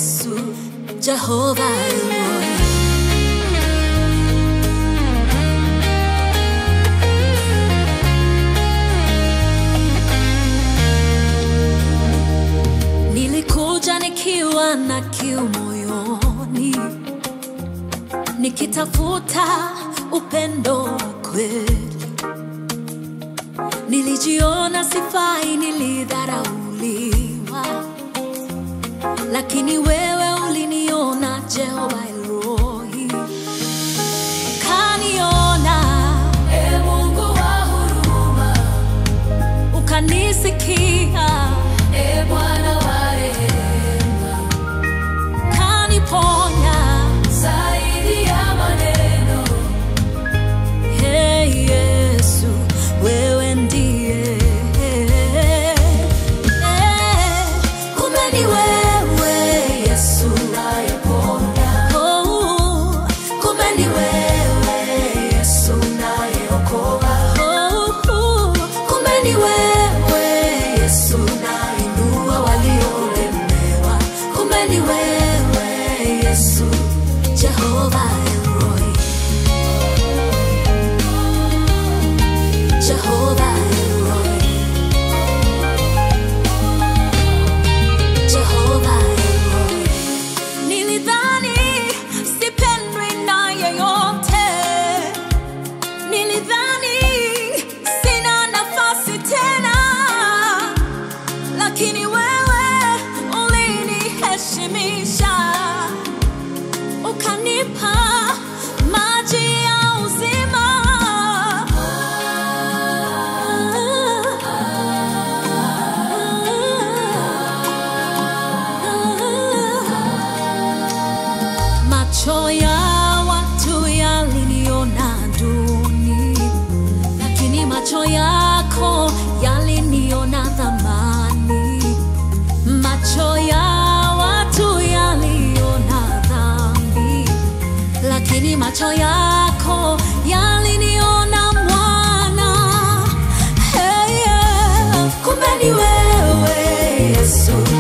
Yesu, Jehova Elroy. Nilikuja nikiwa na kiu moyoni, nikitafuta upendo wa kweli. Nilijiona sifai, nilidharauliwa, lakini wewe uliniona Jehova Elroy, ukaniona Ee Mungu wa huruma, ukanisikia, Ee Bwana wa rehema, ukaniponya. zaidi ya maneno, Hey Yesu, wewe ndiye. Eh, kumbe ni wewe Yesu. unayeponya, Oh, kumbe ni wewe Yesu. unayeokoa, Oh, kumbe ni wewe Yesu. unainua waliolemewa, Kumbe ni wewe Yesu. Jehova Elroy. Jehova Elroy. Jehova Elroy. Nilidhani sipendwi na yeyote, nilidhani sina nafasi tena, lakini wewe uliniheshimisha, ukanipa maji ya uzima. Macho ya watu yaliniona duni, lakini macho yako yaliniona thamani. Macho ya watu yaliona dhambi, lakini macho yako yaliniona mwana. Hey, yeah. Kumbe ni wewe Yesu,